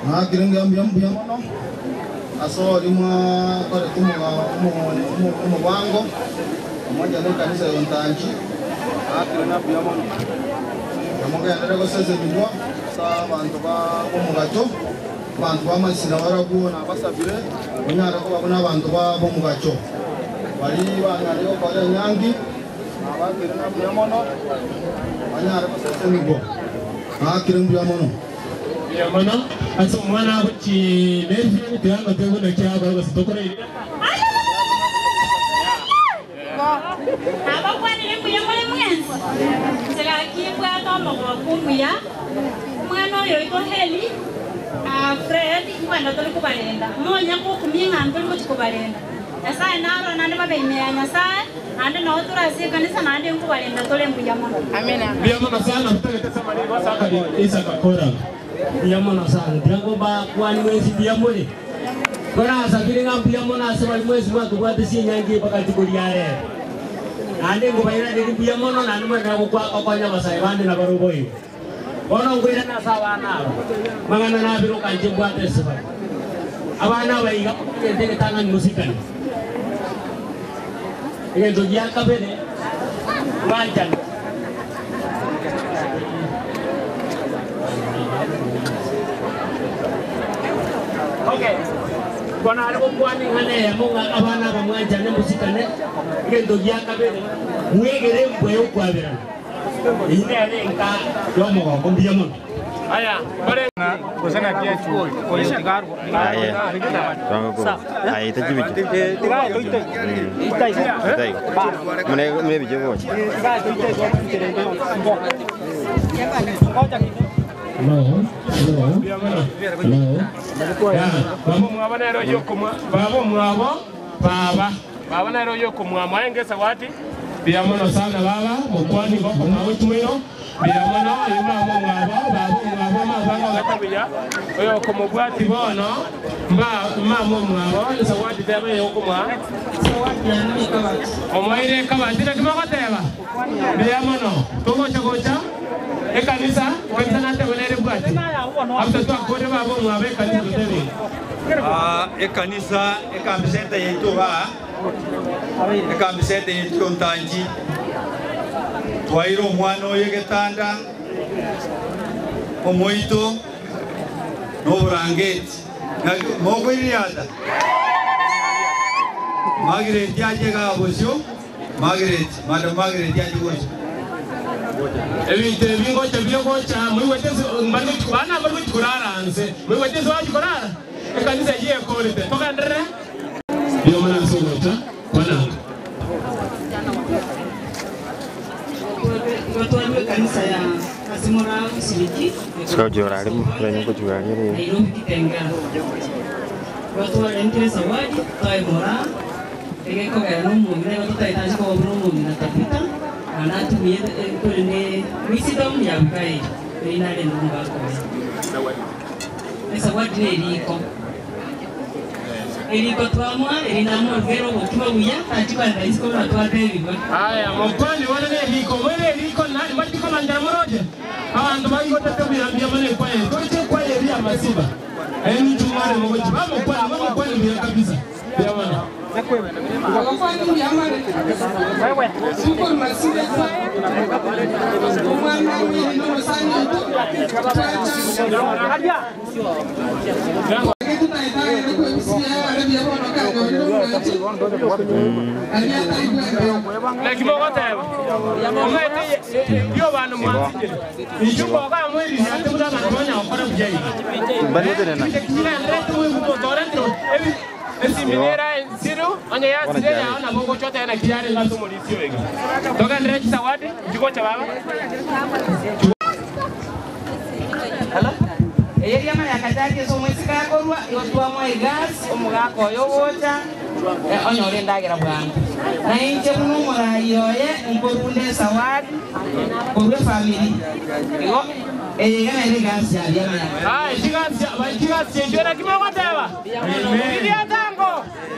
nakirenga mbia mbia mono asori mwa kore tumuga umubango pamoja na kanisa ya Ntanji nakirenga mbia mono namugendere gosezererwa sa bantu ba bomugacho bantu bamasina baraguo nabasabire onyara ko babona abantu ba bomugacho bari banyari gukora enyangi nabakirenga mbia mono banyara gosezererwa nakirenga mbia mono yamana asa umwana kuki nevi tuyanga tuyabona cyaba basitokora abakwanire mbuya muri mwensi nzirakimbwata omogoro kumbuya omwana oyo oito heli ah, fred kwenda tuli kubalenda monya kukumia ng'andu tuli kuti kubalenda nyasaye naro nandi babeimea nyasaye nandi nao turasi kanisa nandi nkubalenda tuli mbuya mono biyamana sana mutagete samani basakali isa kakora biyamona sana ndiragoba kwani mwezi biyamone korasa biringa biyamona asema mwezi mwaka kwate sinyangi pakati kuliare nande ngobaira ndi biyamono nande mwenda gukwa okonya basai bande na barubo iyo ono ngwira na sawa naro mangana na biro kanje bwate sifa abana baiga kende tanga musikani ngendo yakabere wanjani Okay. Kwana ari kukwani ngane ya munga abana bamwanjane musikane ngendo yakabere mwegere mbwe ukwabira ine ari nka yomo ko mbiyamono aya bare kusana pia chuo kwa hiyo tigaru ahita chibiti itai mune mune bije boche Hello. Hello. Hello. Ya, babo mwaba nero yoko mwa babo mwabo baba baba nero yoko mwa maenge sawati biyamono sana baba mukwani bako nawe tumino biyamono yuma mo mwabo babo mwabo mabanga gatabiya oyo ko mubwati bono mba mba mo mwabo sawati tebe yoko mwa omwaire kabati nakimako teba biyamono tugocha gocha ekanisa kanisa natebelere bwati after twakore babo mwabe kanisa tutebe Ah, ekanisa ekambisente yaitu ba ekambisente yaitu ntanji twaire omwana oyo egetanda omoito n'oburangeti mogwiriata magireti aje gabosio magireti madam magireti aje gosio ebintu ebingocha byogocha mwiwetezi bana bari kuraranze mwiwetezi waje kurara ekanisa ye korite tokandere biyo mana sogota bana Watu kanisa ya Kasimura Usiliki sojora ari murenya kujurari ari Nairobi Kitengela. Watu walentire zawadi toe mora egeko gaya n'umumire watu taitaje ko wabura umumire atapita anatumie kuri ne wisdom ya bukai inale ndunga ko esa zawadi ne eriko eriko twamwa erinamwa vero bokiba buya atiba ndaisiko natwate ebigo aya mokwani wana ne liko mwene liko nani majiko manjara moroje abantu bayigotete buyambia mana kwaye koche kwaye bya masiba eni tumare mogochi bamo kwani bamo kwani bya kabisa bya mana abafana imyamare suko masibe umwana w'iri n'umusani lekimogoteba omwete yo bantu mwanzigire ijukoga mwiri ate buda bantu banya okora bujai Banyetenena. esiminera ensiru onye yasire yao na bongo chote na kiyari ngaso mulisio ega toka ndire kisawadi jikocha baba eyeri amayaka jakeso omwesi gakorwa yotwamwa egasi omugaka oyo wocha onyora endagera bwangu nainche buno omorai oye nkorunda esawadi korwa efamili igo eyeiga naire egasi yari amayaka ah chigasi chigasi chera kimogoteba ilia tango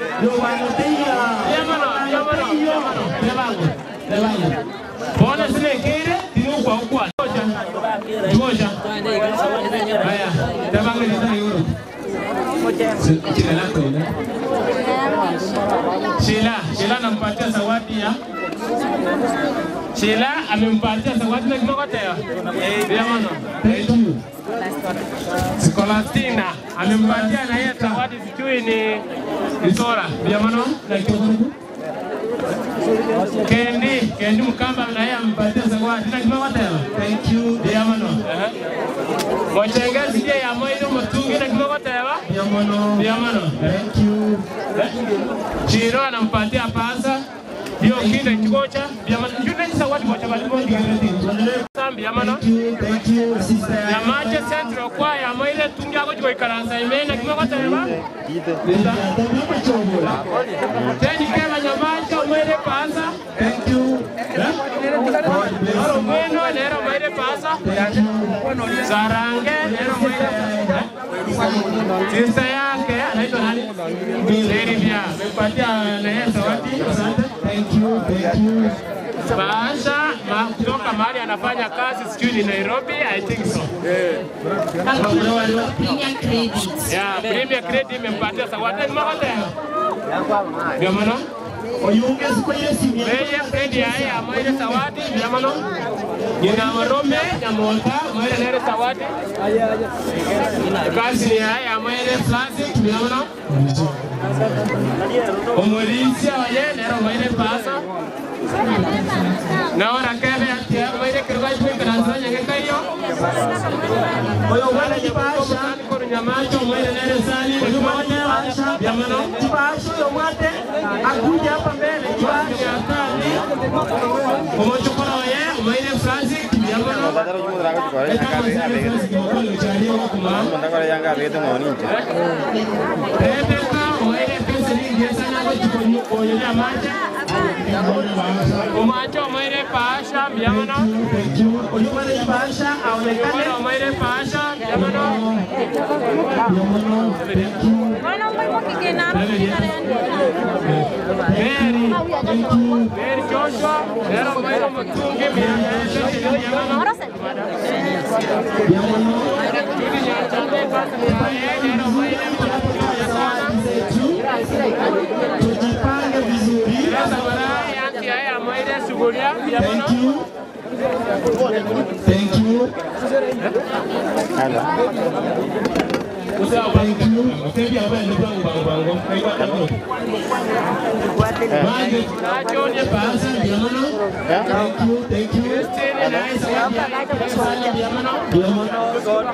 yamano yamano yamano lebango lebango bona sile kire tinu kwa kwa josha josha haya lebango ni Jina lako ile. Sheila, Sheila anampatia zawadi ya Sheila amempatia zawadi na kimokoteo. Ndio maana. Thank you. Scholastina amempatia na yeye zawadi sijui ni Isora. Ndio maana na kimokoteo. Kendi, Kendi Mkamba na yeye amempatia zawadi na kimokoteo. Thank you. Ndio maana. Mochengezi je ya moyo mutungi na kimokoteo. Ndio maana. Ndio maana. Thank you. Chiro anampatia pasa hiyo kile kikocha njune zawadi moja bali moja sambi amano yamaje central kwa ya moile tungi ako chiko ikaransa imena kimoko teba teni kema nyamaje moile pasa thank you Oro mweno nero moile pasa Sarange nero moile Sister yake anaitwa nani? Lady Bia. Amempatia na yeye zawadi. Asante. Thank you. Thank you. Baasha ma kutoka mahali anafanya kazi sijui ni Nairobi, I think so. Premier credit. Yeah, Premier Credit imempatia zawadi ni makote. Ndio maana Premier Credit haya amaile zawadi ndio maana Nina Warome Nyamota amaile nere zawadi. Kazi ni haya amaile plastic ndio maana Omulisia oye nero amaile pasa. Naona kebe ati amaile kirwa chwe kanasa nyangeka hiyo. Oyo wala jibasha koru nyamacho amaile nere sani oyo mmoja jamano jibasha oyo mwate akuja hapa mbele jibasha atani omochokora oye amaile Francis jamano Ndadaro jumu drago chukore yanga abege. Ndakore yanga abege tengo ninche. Rebeka oile pesa nyingi sana kwa chukoni oyo nyamacho Umacho omaire paasha mbiamano. Oyumane paasha aonekane. Omaire paasha mbiamano. Mary. Mary Joshua. Nero omaire mutungi mbiamano. Judy Nyanchande pasa mbiamano. Nero omaire Tujipange vizuri. Sasa baadaye anti haya amaire sugulia mbiamano. Thank you. Nachonya pasa mbiamano. Thank you, thank you. Christine nice. Mbiamano.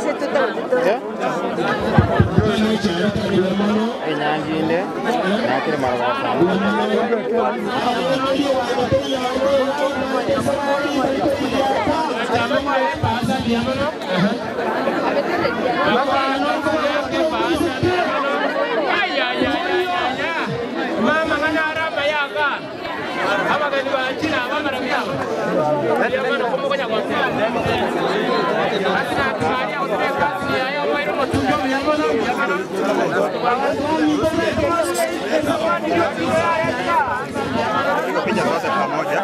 Enyanginde. Nakire marwasa. Pasa mbiamano. Mapano yake pasa mbiamano. Ay ay ay ay ay. Mama kana araba yaka. Aba kani bachina mama rabiaba. Mbiamano como konya kwa Asina tumaria utre kazi ya yo mwero motunjo mbiamano mbiamano. Picha zote pamoja.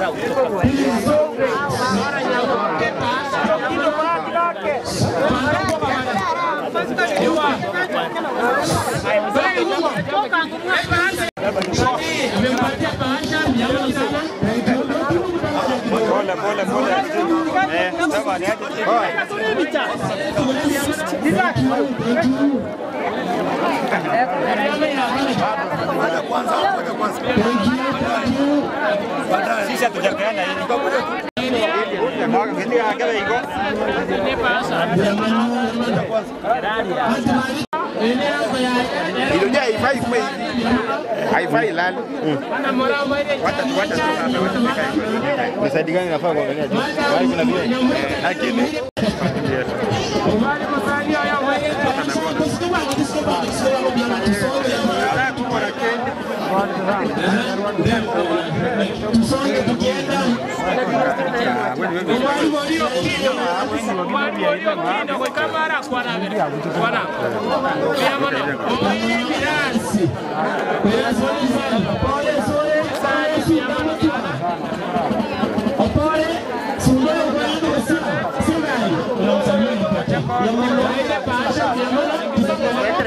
Pole pole pole. Eh, sawa ni aje. Sisi hatujapeana hili. Mwaka kiti akebe iko. Ilikuja haifai kuwe haifai lali. Wacha wacha sasa wacha nikae. Ni side gani nafaa kuangalia juu? Bali kuna vile. Lakini Opore,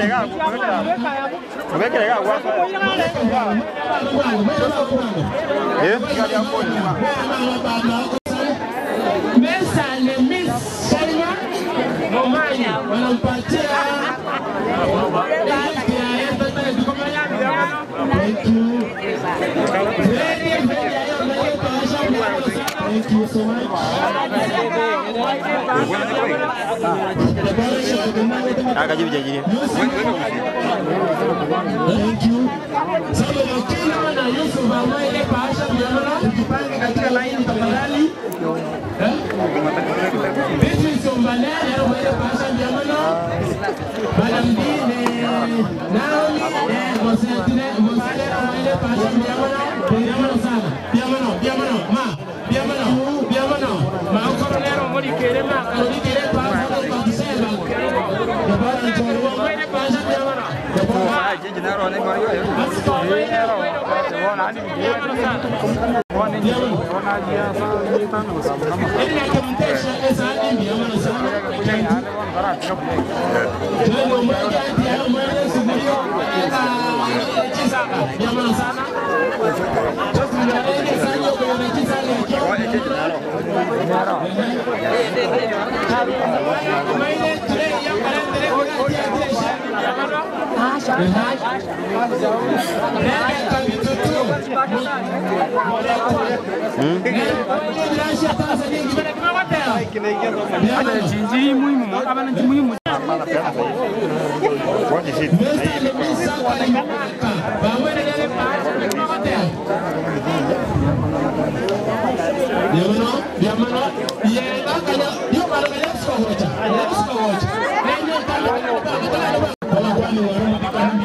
Mesa ni Miss Selma Momanya wanampatia Thank you. Very, very, Thank you so much. Akajibijajiria. Thank you. Sasa Wakina na Yusuf ambaye ile paasha mjadala tujipange katika laini tafadhali. Eh? Beatrice Ombanene ambaye ile paasha mjadala. Madam Dine Naomi eh Mosentine Mosentine ambaye ile paasha mjadala. Mjadala sana. Mjadala, mjadala, ma. Mjadala, mjadala. Ma koronero muri kerema, muri kere paasha kwa kusema. Jabara nchorwa ambaye ile paasha mjadala. Chinji muhimu, abana nchi muhimu. What is it? Diamano, diamano, yenga kanya, yo para kanya sko hocha, sko hocha. Nenyo kanya, kama kwani waruma kikani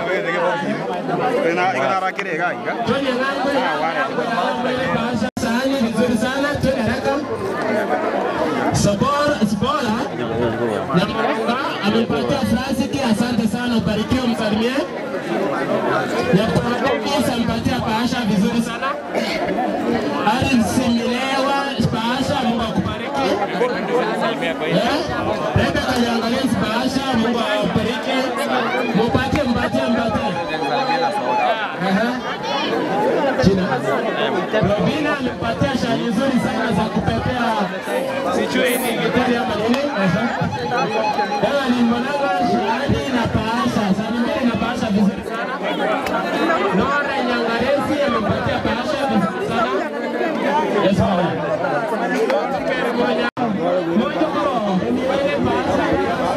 Ina ina rakire ga iga. Tony ng'ambe, bahasa sahani vizuri sana, twende haraka. Sabora, Sabora, Nyamaranga amepatia Francis, asante sana, ubarikiwe, msalimie. Nyamaranga amepatia bahasha vizuri sana. Ari Similewa, bahasha, Mungu akubariki. Eh? Rebe kaliangalia bahasha, Mungu akubariki. Mupatie, mpatie, mpatie. Aha. Jina. Robina amepatia shani nzuri sana za kupepea sijui ni gitari ama nini. Aha. Ewa ni mwananga shani na paasha. Shani mbili na paasha vizuri sana. Nora Nyangaresi amepatia paasha vizuri sana. Yes, mama. Moja. Moja kwa. Ile paasha.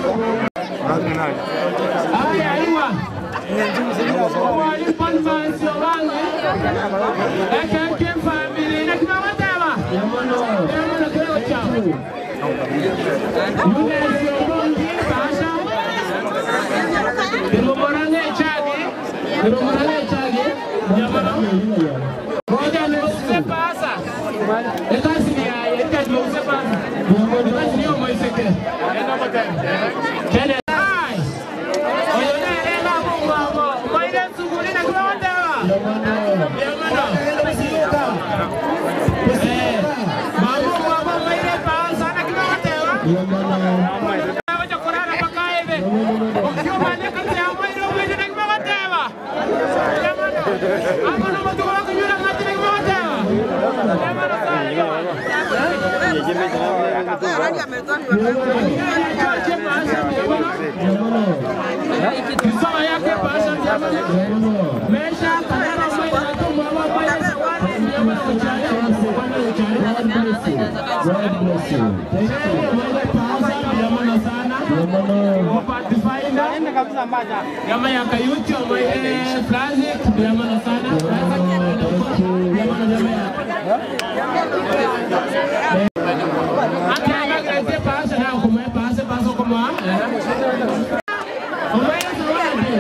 Haya, Iwa. Walipanvansio wange ekenke famili nekimamateba yamono kirego kyabo yunesio bongi basha irumorane echagi irumorane echagi yamono moja neuse pasa ekasi ni yaye ekati neuse pasa ekasi niyo moiseke kene ai oyo nerema mungwamo moire suguli nekimamateba yamono Mamu mama maire pasa nekimamateba Wacha kurara mpaka hivi. Ukiwa maleka ya mwili wewe ndio kimewatewa. Jamani. Ama na mtu wako yule ngati ni kimewatewa. Jamani Kisoma yake pasa jamani. Mesha kadara mwili na tumbo wa mwili. Jamani uchale bwana uchale. God bless you. God bless you. Thank you. Jamani sana. Upatifaina. Yama ya kayuti wa mwele Franzik. Jamani sana. Jamani jamani ya. Ake amagreze pasa na kume pasa pasa kuma. Umaya zawadi.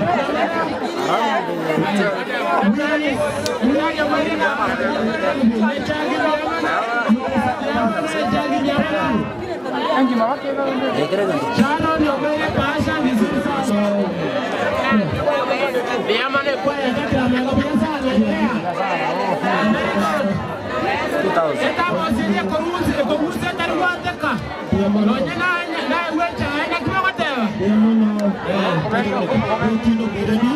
Mnani mnani mwele na. Mechagi jamani. Mechagi jamani. Chano ndio mwele pasa vizuri sana. Yamane kwa yakati amekuja sana. Estamos en komuzi komuzi tari wateka. Nonye na na wecha na kiwa wateka. Yokindo Birani.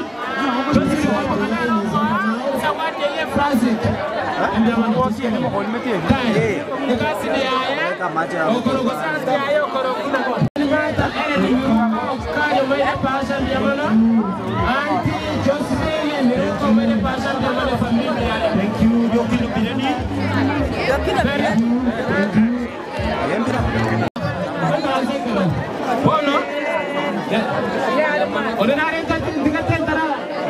Zawadi ye Francis. Ndio mwangosi ni mkoni mtie. Kai. Kasi ni yaye. Okoro kusasa yaye okoro kuna kwa. Ni mata ene ni kayo mwe pasha ndio mana. Anti Josephine ni ko mwe pasha ndio mana familia yale. Thank you, Yokindo Birani. Bono. Ordinary tikatentara.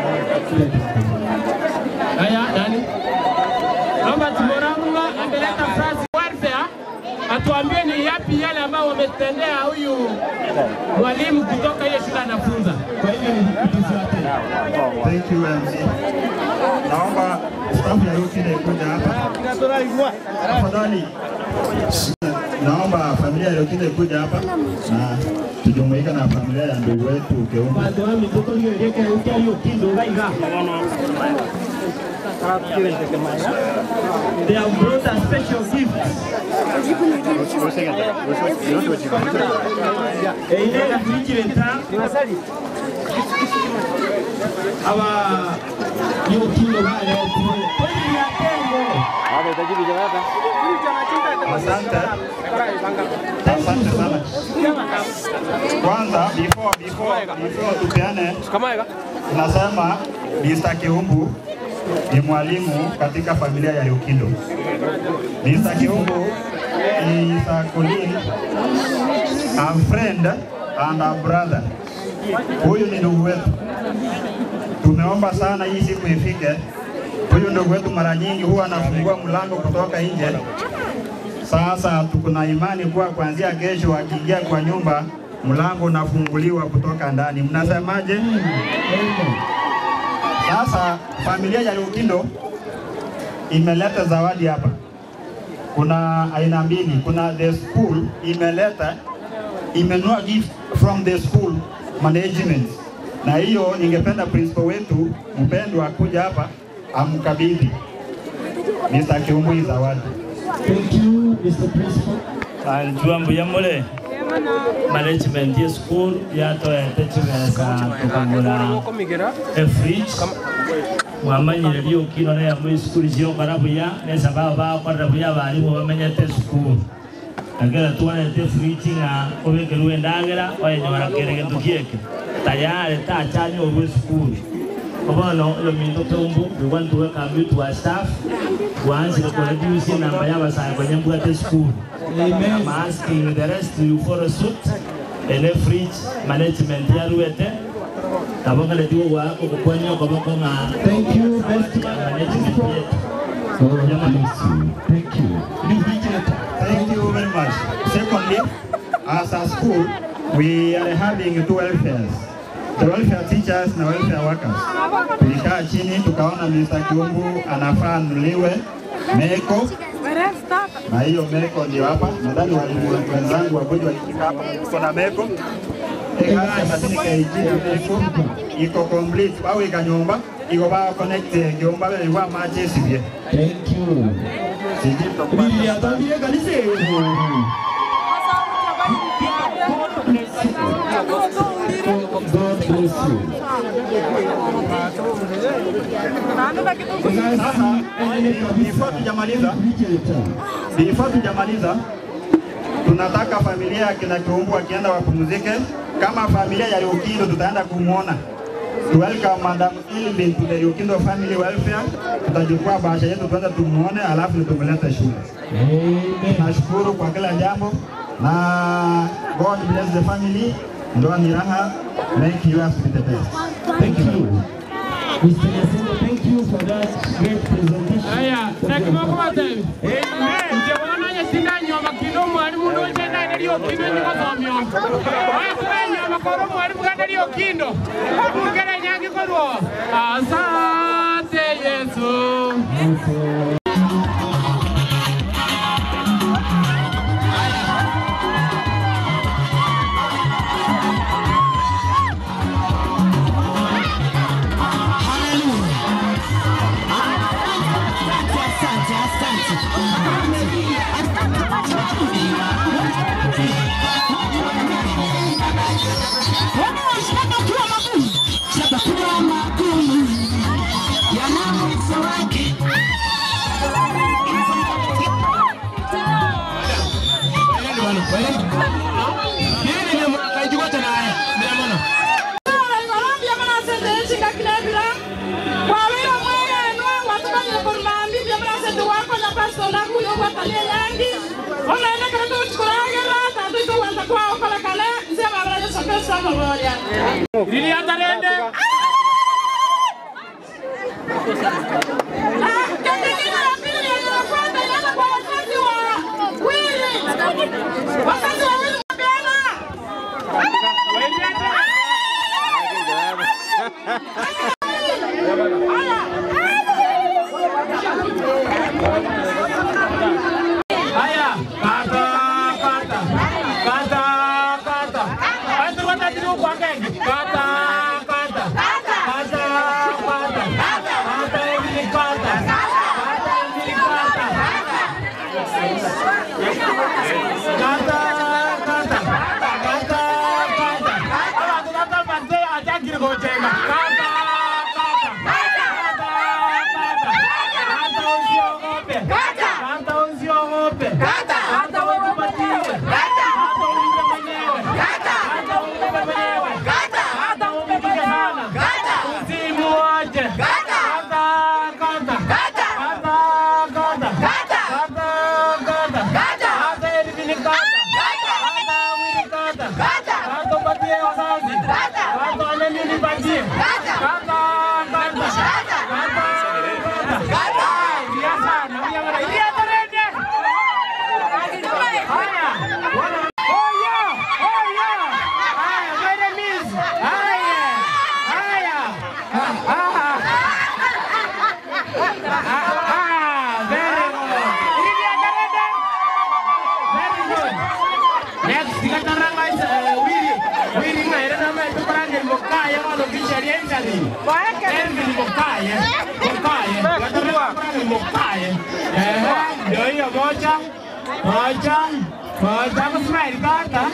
Aya, nani? Naomba Timoramunga ameleta Francis Welfare atuambie ni yapi yale ambayo wametendea huyu mwalimu kutoka hiyo shule anafunza. Kwa hivyo ni Thank you, MC. Naomba staff ya Yokindo ikuja hapa. Tafadhali. Naomba familia ya Yokindo ikuja hapa na tujumuika na familia ya ndugu wetu Keumba. Bado wami toto hiyo yeke ukia hiyo kindo gaiga. They have brought a special gift. Eile kuichileta aba hiyo kindo bale okule. Kweli ya kengo. Asante. Asante sana. Kwanza before before before tupeane tunasema Mr. Kiumbu ni mwalimu katika familia ya Yukindo. Mr. Kiumbu is a colleague, a friend and a brother. Huyu ni ndugu wetu. Tumeomba sana hii siku ifike. Huyu ndugu wetu mara nyingi huwa anafungua mlango kutoka nje sasa tuko na imani kuwa kuanzia kesho akiingia kwa nyumba mlango unafunguliwa kutoka ndani. Mnasemaje? Sasa familia ya Lukindo imeleta zawadi hapa. Kuna aina mbili, kuna the school imeleta imenua gift from the school management, na hiyo ningependa principal wetu mpendwa kuja hapa amkabidhi Mr. Kiumbu hii zawadi. Thank you, Mr. Principal. Anjua mbuyamule management ya school yatoete chimesa tukagura a fridge mwamanyire lyukino neya mwi school ciokara buya nesa baba bakorera buya barimu bamenyete school agera twanete fridge ng'a obekerwe endagera oyenyora kere gento gieke tayari tachanya obwe school obono oyo minto tumbu we want to welcome you to our staff wansire kureduce namba y'abasayi banyembwate school I'm asking the rest to follow suit ene fridge management yaruete nabo ngale tigo gwako kukwanya okoboko ng'a Thank you, best management yetu God bless you. Thank you. Thank you very much. Secondly, as a school, we are having two welfares. The welfare teachers na welfare workers. Tulikaa chini tukaona Mr. Kiumbu anafaa anunuliwe meko na hiyo meko ndio hapa. Nadhani walimu wenzangu wakuja wakifika hapa, tuko na meko ekasi madini kaiji meko iko complete au ikanyumba iko ba connect kiumba bele wa maji sivye. Thank you. Sijui tutakuwa Biblia yatambire kanisa eyo. God bless you. Sasa before tujamaliza, before tujamaliza, tunataka familia ya kina Kiumbu akienda wapumzike. Kama familia ya Yukindo tutaenda kumwona. To welcome Madam Ilvin to the Yukindo family welfare. Tutachukua bahasha yetu tuende tumuone, alafu ndio tumlete shule. Nashukuru kwa kila jambo na God bless the family. Ndoa ni raha. Make yours be the best. Thank you. Mr. Yasingo, thank you for that great presentation. Aya, nakimoko batebi. Nje wana nyasinda nyoma kino mwalimu ndoje na ndio kino nyiko somyo. Oya kwa nyoma koro mwalimu kana ndio kindo. Ngere nyangi korwo. Asante Yesu. Wanashaka kuwa sama moja. Liliata rende. Wazazi wawili wapeana. Haya, kata, kata, kata, kata. Watu watatu kwa ngenge. Kata, kata, kata, kata, kata hivi kata, kata hivi kata, kata, kata, kata, kata. Hawa tunataka mzee ajagiri kujenga. Kata, kata, kata, kata, kata usiogope. Kata usiogope. Kata ujipatie. Kata uimbe mwenyewe. Kata uimbe mwenyewe. Kata upige sana. Usimuache. Kata, kata. Kata, kata. Kata, kata. Kata hivi ni kata. Kata wili kata. Kata upatie wazazi. Kata wanani nipatie. Kata, kata. Kata, kata. Ilia sana, ilia sana. Ilia tarende. Haya. Oya, oya. Haya, mwende miss. Haya. Haya. Ah, ah. Ah, very good. Ilia tarende. Very good. Next, tikataranga is uh, Willy. Willy ngaire na mai tuparange mokaya walo kisheria ngani. Elvi mokaya. Mokaya. Tikataranga mokaya. Eh, ndio hiyo moja. Moja. Moja kusmile kata.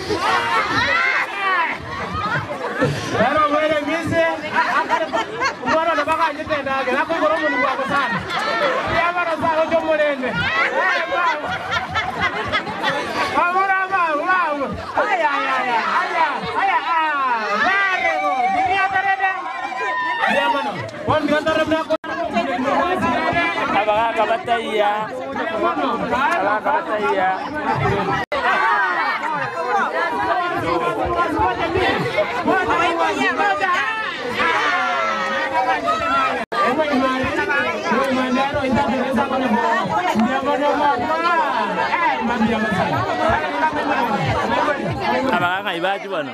Pero mwere mise. Mwana ndo baka njete ndage. Nako goromo ni wako sana. Ya mara sana jo morende. Eh, baba. Amora baba, baba. Ay ay ay ay. Ay ay. Very good. Dunia tarede. Ya mano. Wan dia tarede ko. Abaga kabataya. Abaga kabataya. Abaga kaibaji bwana.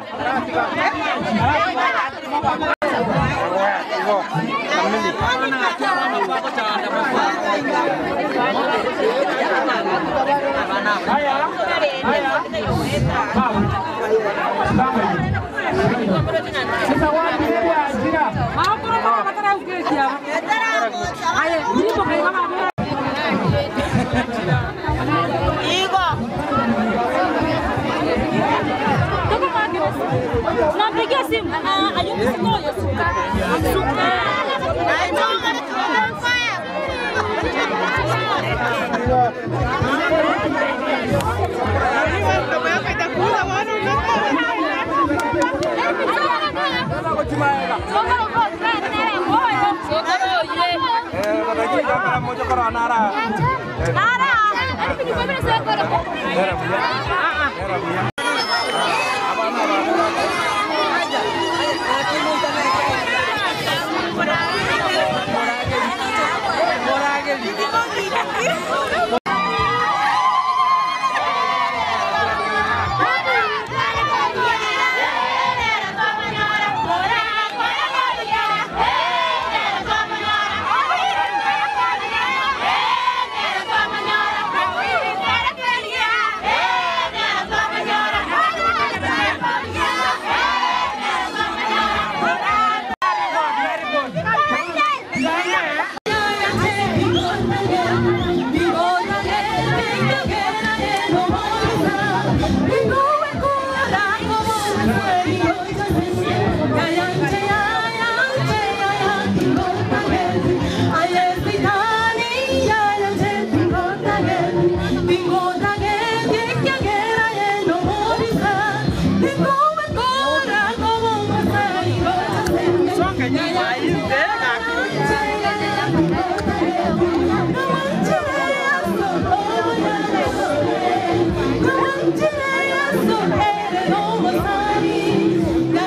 Napigia simu. Ah, ayuko sikoyo suka. Suka. Thank you.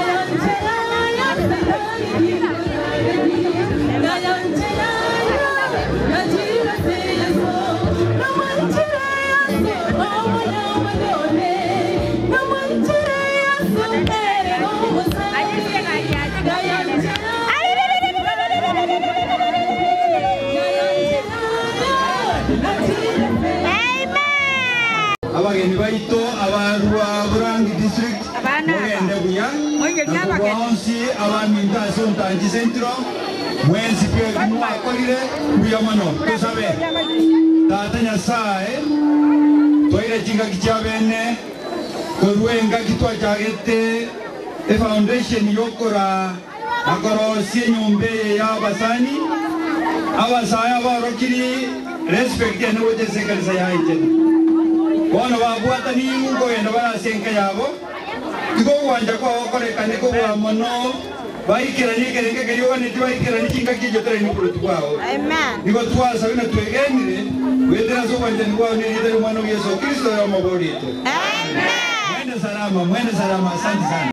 abaminta ase ontangi centro mwensi pia mwakorire buya mono tusabe tata nyasaye twaire chingaki chia bene korwa engaki twachagete efoundation yokora akorosia enyomba eye y'abasani abasaya abarokiri respect ene gochesa ekanisa yaitene bono babwatani nkogenda barasia enka yabo igo gwanja kwao korekane kobwa mono baikerani ekerenge kerioganeti baikerani chingaki ejoterani oboruti bwao igo twasaba na twegenire wetera ase obwanchani bwao nerieta omwana wa yesu kristo yomogorite mwende salama mwende salama asante sana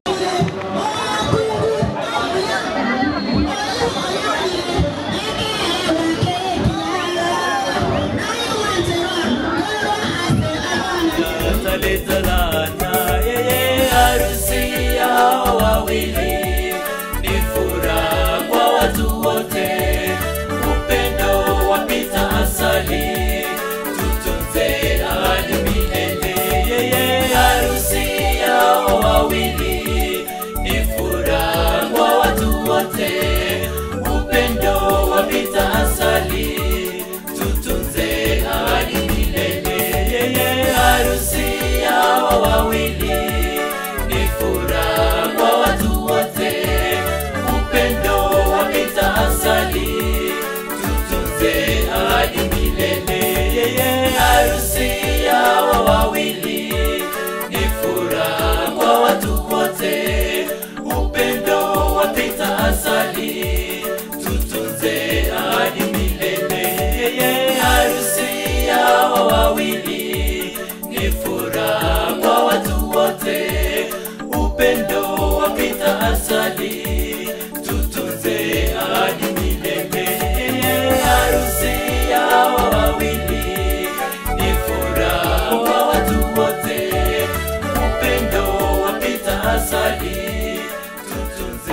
Taleta yeye harusi yao wawili ni furaha kwa watu wote, upendo wapita asali, tutunze hadi milele. Yeye harusi yao wawili ni furaha kwa watu wote, upendo wapita asali, tutunze hadi milele. Yeye harusi yao wawili ni furaha kwa watu wote, upendo wapita asali, tutunze hadi milele. Yeye harusi yao wawili ni furaha kwa watu wote, upendo wapita asali, tutunze hadi milele. Yeye harusi yao wawili ni furaha kwa watu wote, upendo wapita asali, tutunze hadi milele. Yeye harusi yao wawili ni furaha kwa watu wote, upendo wapita asali, tutunze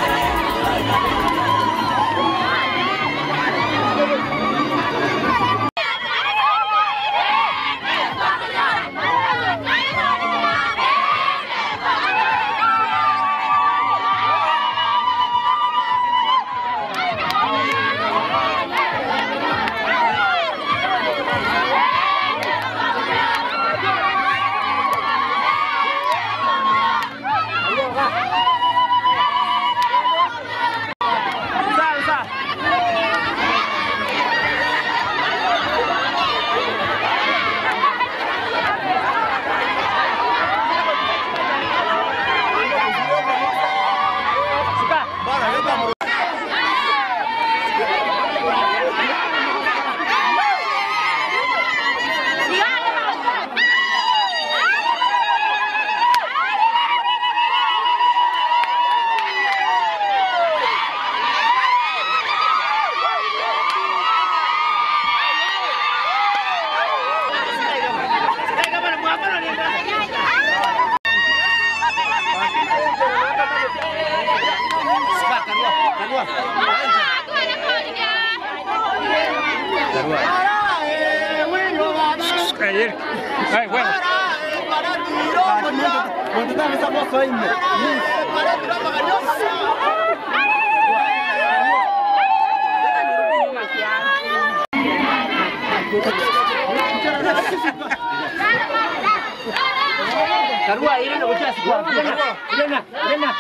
Karua ile ndio kiasi kwa. Ilena, ilena.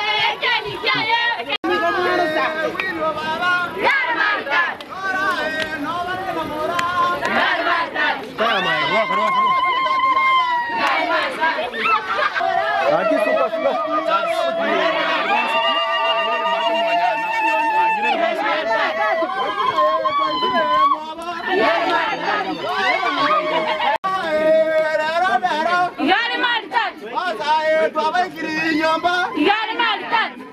Gari mali tatu. Gari mali tatu.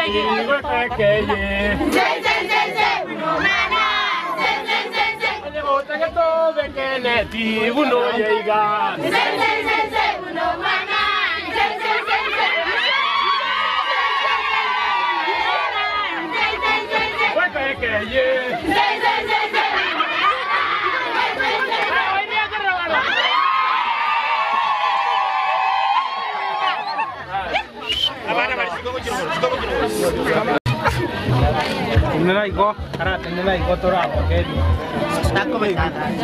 Thank you. tagetovekene buno yeiga wekekeye Tenela iko, ara tenela iko tora apa kedi. Tako baby.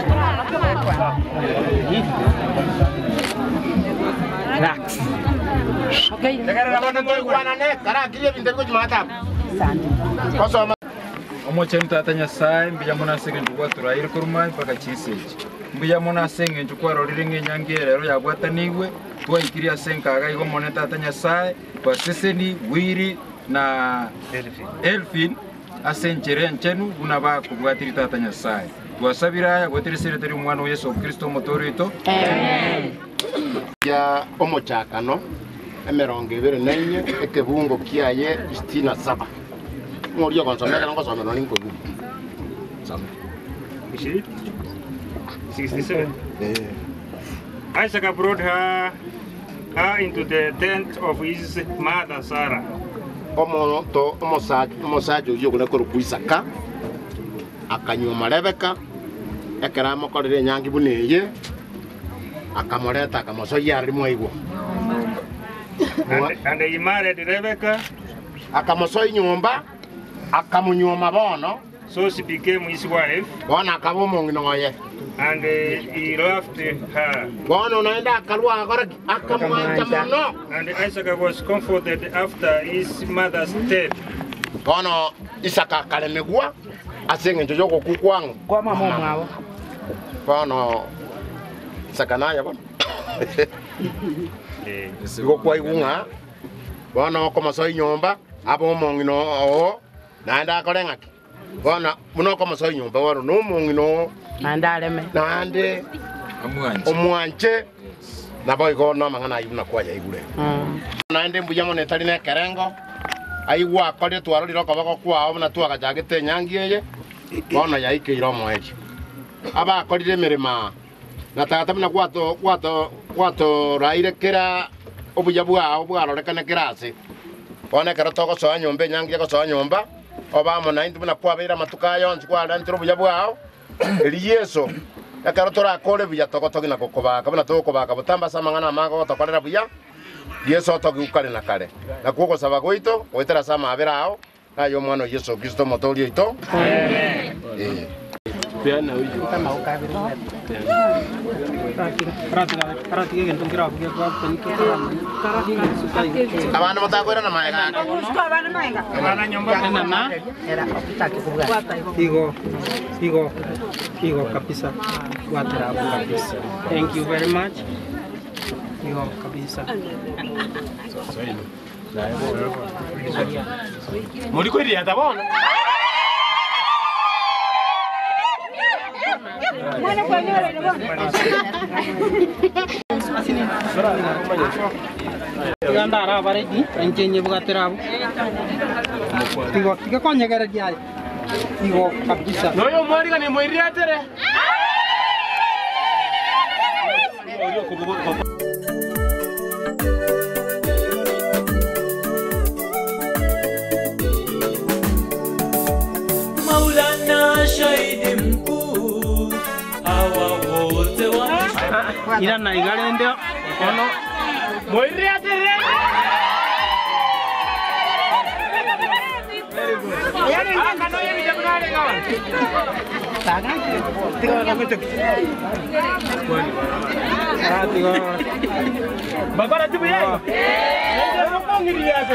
Relax. Okay. Tegerera bono toi kwana ne kara kile binte ko jumata. Kosoma. omochenu tata nyasaye mbuya munasenge ntukwatura kurumai mpaka chisechi mbuya munasenge ntukwarorire ng'enyangi rero yagwatanigwe twaikirie ase enkaga igo mone tata nyasaye baseseni wiri na elfin ase enchera enchenu buna bakobwatiri tata nyasaye twasabire aya gwetire sereteri omwana wa yesu kristo omotore oito ya omochakano emerongo ibere na inye ekebungo kiaye sitini na saba ng'ori okonsomera ngosomerwa ninkogu Soma. 67. Isaac brought her, her into the tent of his mother Sarah. omonto omosaja oyo ogone korokwa isaka akanyuma rebeka ekera amokorire enyangi buna eye akamoreta akamosoya ari mwaigwa And, and he married Rebecca. akamosoya nyumba akamunyuma bono So she became his wife. bono akaba omong'inoye And uh, he loved her. bono naenda akarwa agoraki akamwanja mono And Isaac was comforted after his mother's death. bono isaka akalemegwa ase eng'encho ya ogoku kwang'o Kwa mama omwabo. bono isaka naya bono igo kwaigu ng'a bono okomosoa nyomba aba omong'ino oo naende akore ng'aki bono buna okomosoa nyomba bono na omong'ino oo Naende areme. naende omwanche nabo igo no amang'ana aibu nakwaya igure naende mbuya mono etari na ekerengo aigwa akorire twarorire okoboko kwao buna twagachagete enyangi eye bono yaikeire omoechi abakorire emerema na tata buna gwato gwato gwatoraire kera obuya bwao bwarorekane kera ase bono ekero togosoa nyomba enyangi egosoa nyomba obamo naindi buna kwabeire amatuka yonsi kwarentire obuya bwao eri yeso ekero torakore buya togotogi na gokobaka buna togokobaka botambasa amang'ana amago gotokorera buya yesu otogikukare na kare nakuo ogosaba goito goetera ase amabere ao naye omwana wa yesu kristo omotori oito Eh. Peana uyu. abandu motakwira na maega Igo, igo, igo kabisa. Watera hapo kabisa. Thank you very much. Igo kabisa. muri kwiriata bono Tiganda ara baredi, enjenye bwatera hapo. Igo, tiga konyegere diaye. Igo kabisa. noyo mwariga ni mwiriatere Maulana shahidi mkuu, hawa wote wa Ira na igare ndio. Ono mwiriatere bakora tibu yayo nokongiriate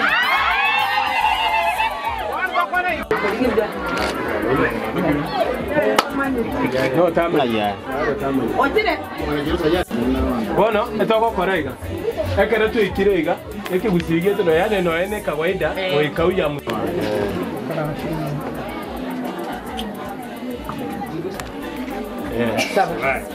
bono etogokora iga ekero twikire iga ekigusigie tuno yane noe ne kawaida goikauya mu Right.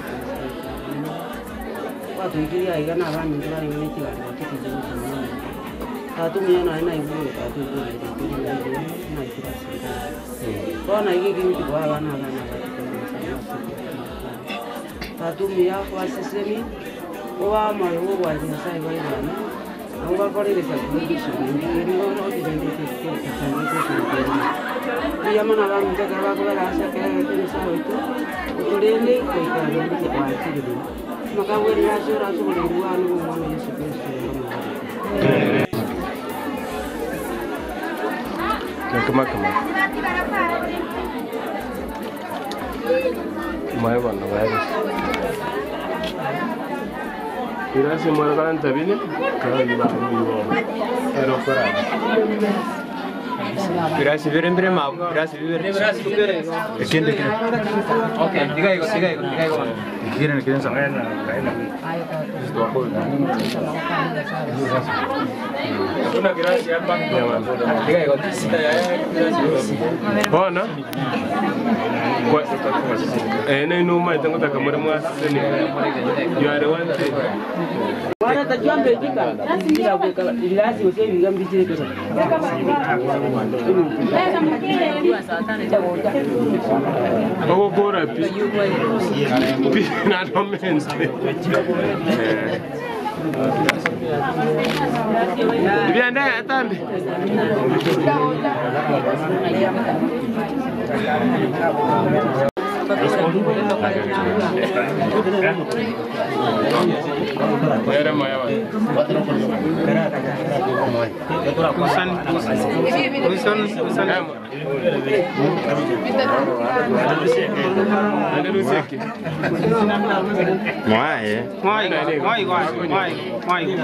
Watu ikiria igana abandi bari muri kiganiro cy'ikijiji tatumia naye naiguru tatumia naiguru kona igigimiti kwa abana abana tatumia wasesemi owamayo wogwanja nyasaye waibana naugakoreresa iyamana bamutekera bakuberaasekeregetenesa waitu uturinde koikarambike wakirire makagwerera acio racugurirwe wanu gumwana yesu kristo Kama kama. Mai bana virus. Irasi mwana kana tabini? Kaya yiba yiba. Ero kora. Birasi bibiri mbere mabu, birasi bibiri. Birasi bibiri. Ikindi kile. Okay, diga iko, diga iko, diga iko. Kile kile sana. Kuna girasi hapa. Diga iko, sita ya birasi. Bona? Kwa eh na inuma itango takamura mwaseni. You are the one thing. Wana takiambe jika bila kuweka ilasi usie vigambi chile kesa. Okokora pi. Pi na domense. Bibianda atambi. Era maya wa. Usan, usan, usan. Mwae. Mwai, mwai, mwai, mwai, mwai.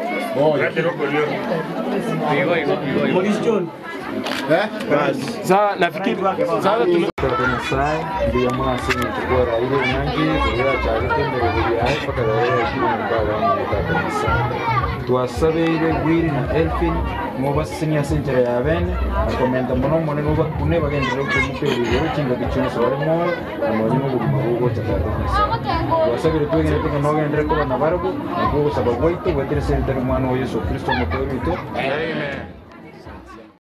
Sawa, nafikiri sasa tuna Nyasaye ndiye mwasini tukora ile nangi kugira cyari tembere buri aho pakagarera kiri mbaga mu tata Nyasaye twasabeire gwiri na Elfin mu basinya senjere ya bene akomenta muno muno nuba kune bagendera ku muperi rero kinga gicuno so barimo amari mu buguma bwo tata Nyasaye twasabire twegere tuko no gendera ko bana barabo nako gusaba gwaito gwetere sente mwana wa Yesu Kristo mutoro wito Amen.